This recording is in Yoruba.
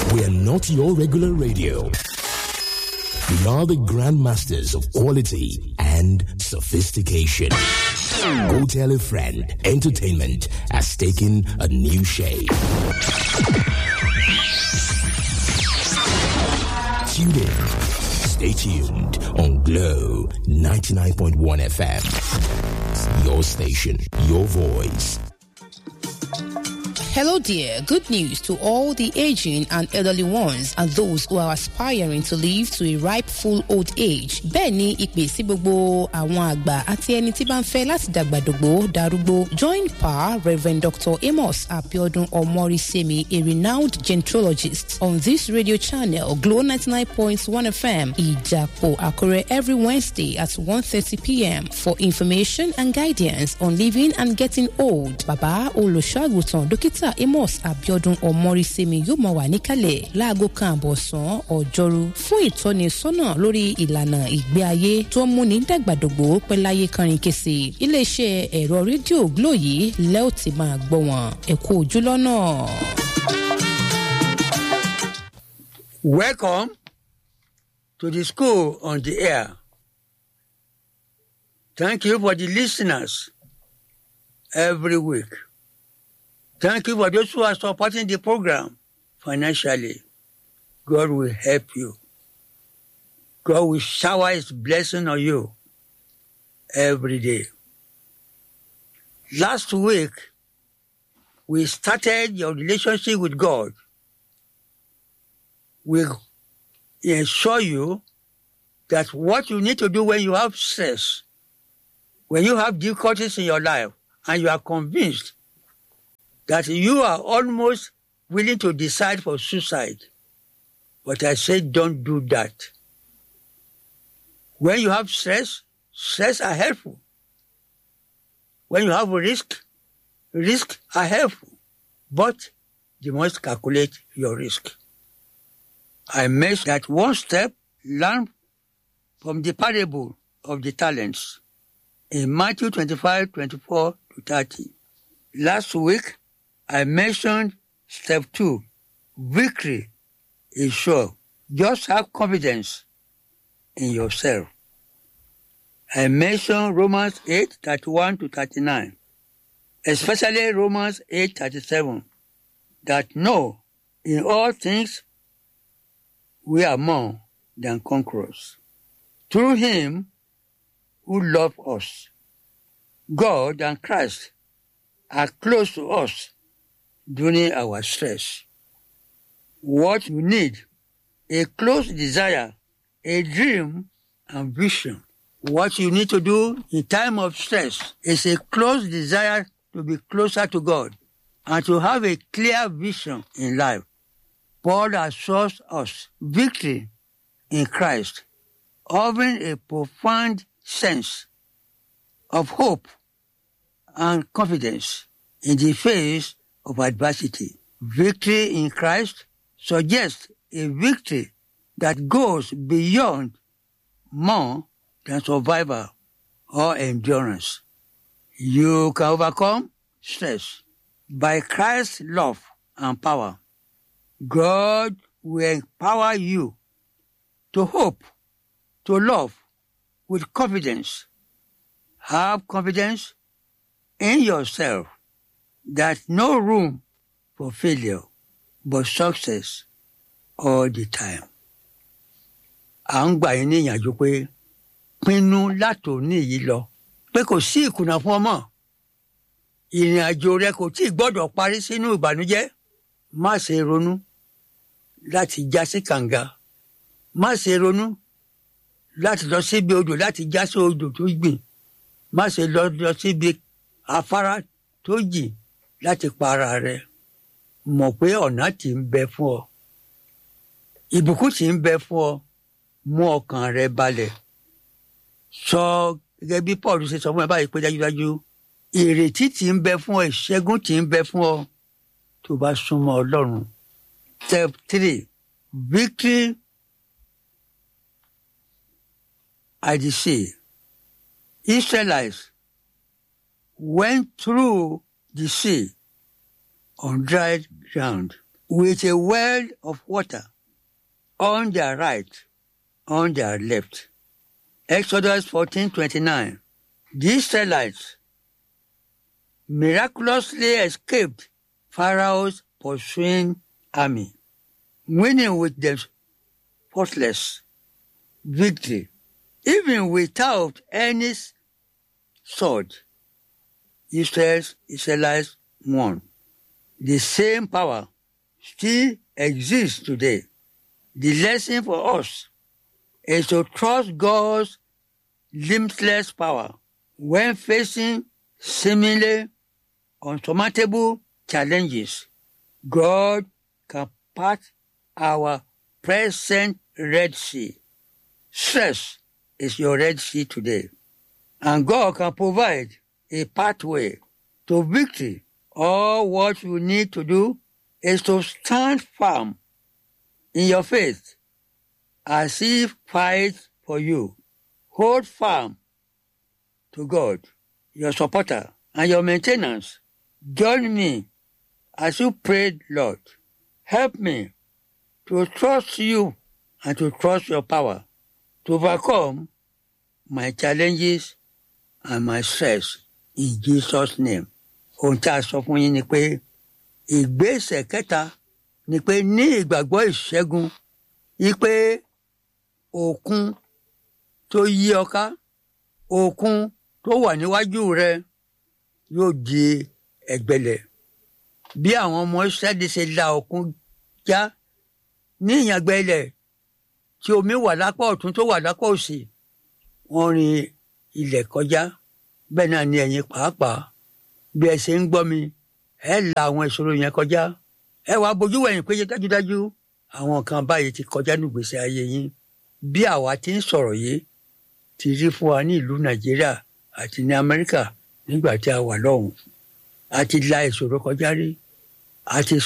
We are not your regular radio. We are the grandmasters of quality and sophistication. Go tell a friend. Entertainment has taken a new shape. Tune in. Stay tuned on Glow 99.1 FM. Your station, your voice. Hello, dear. Good news to all the aging and elderly ones and those who are aspiring to live to a ripe full old age. Bẹ́ẹ̀ ni ìpè sí gbogbo àwọn àgbà àti ẹni tí bá ń fẹ́ láti dàgbàdògbò darúgbó. Join Pa Rev. Dr. Amos Abiodun Omorisemi, a renowned gentrologist, on this radio channel, Glow 99.1 FM, Ijapo Akure, every Wednesday at 1.30 p.m. for information and guidance on living and getting old. Bàbá olùṣọ́àgùtàn dókítà amos abiodun ọmọrísẹmi yóò máa wà níkàlẹ̀ láago kan àbọ̀sán ọjọ́rú fún ìtọ́nisọ́nà lórí ìlànà ìgbé ayé tó ń múni dàgbàdògbò pẹ́láyé kánrin kése iléeṣẹ́ ẹ̀rọ rédíò glo yìí lẹ́ò tí máa gbọ́ wọn ẹ̀kú ojú lọ́nà. Welcome to the school on the air. Thank you for the listeners every week. Thank you for those who are supporting the program financially. God will help you. God will shower his blessing on you every day. Last week, we started your relationship with God. We assure you that what you need to do when you have stress, when you have difficulties in your life, and you are convinced that you are almost willing to decide for suicide. But I say don't do that. When you have stress, stress are helpful. When you have risk, risk are helpful. But you must calculate your risk. I made that one step learn from the parable of the talents in Matthew 25, 24 to 30. Last week, I mentioned step two. Victory is sure. Just have confidence in yourself. I mentioned Romans 8, 31 to 39, especially Romans 8, 37, that no, in all things, we are more than conquerors. Through him who loved us, God and Christ are close to us during our stress. What you need, a close desire, a dream and vision. What you need to do in time of stress is a close desire to be closer to God and to have a clear vision in life. Paul assures us victory in Christ, offering a profound sense of hope and confidence in the face of adversity. Victory in Christ suggests a victory that goes beyond more than survival or endurance. You can overcome stress by Christ's love and power. God will empower you to hope, to love with confidence. Have confidence in yourself that no room for failure but success all the time. À ń gbà yín ní ìyànjú pé pinnu látòní yìí lọ pé kò sí ìkùnà fún ọmọ. Ìrìn àjò rẹ kò tí ì gbọ́dọ̀ parí sínú ìbànújẹ́. Má ṣe ronú láti já sí kànga. Má ṣe ronú láti lọ síbi odò láti já sí odò tó gbìn. Má ṣe lọ lọ síbi afárá tó jìn láti pa ara rẹ mọ̀ pé ọ̀nà tí ń bẹ fún ọ ìbùkún tí ń bẹ fún ọ mú ọkàn rẹ balẹ̀ sọ gẹ́gẹ́ bí Paul ṣe sọ fún ẹ báyìí pé dájúdájú ìrètí tí ń bẹ fún ọ ìṣẹ́gun tí ń bẹ fún ọ tó bá súnmọ́ Ọlọ́run step three victory at the sea Israelites went through the sea on dry ground. with a well of water on their right, on their left. Exodus 14 29. The Israelites miraculously escaped Pharaoh's pursuing army, winning with them faultless victory, even without any sword. Israel's Israelites won. The same power still exists today. The lesson for us is to trust God's limitless power when facing seemingly unsurmountable challenges. God can part our present Red Sea. Stress is your Red Sea today. And God can provide a pathway to victory. All what you need to do is to stand firm in your faith as He fights for you. Hold firm to God, your supporter, and your maintenance. Join me as you pray, Lord. Help me to trust you and to trust your power to overcome my challenges and my stress in Jesus' name. Ohun tí a sọ fún yín ni pé ìgbésẹ̀ kẹta ni pé ní ìgbàgbọ́ ìṣẹ́gun yí pé òkun tó yí ọ ká òkun tó wà níwájú rẹ yóò di ẹ̀gbẹlẹ̀ bí àwọn ọmọ Ísírẹ́lì ṣe la òkun já ní ìyàngbẹ́ ilẹ̀ tí omi wà lápá ọ̀tún tó wà lápá òsì wọ́n rin ilẹ̀ kọjá bẹ́ẹ̀ náà ni ẹ̀yin pàápàá bí ẹ ṣe ń gbọ́ mi ẹ la àwọn ìṣòro yẹn kọjá ẹ wàá bójú wẹ̀yìn pé dájúdájú àwọn kan báyìí ti kọjá nígbèsè ayé yín bí àwa ti ń sọ̀rọ̀ yìí ti rí fún wa ní ìlú Nàìjíríà àti ní Amẹ́ríkà nígbà tí a wà lọ́hùn a ti la ìṣòro kọjá rí a ti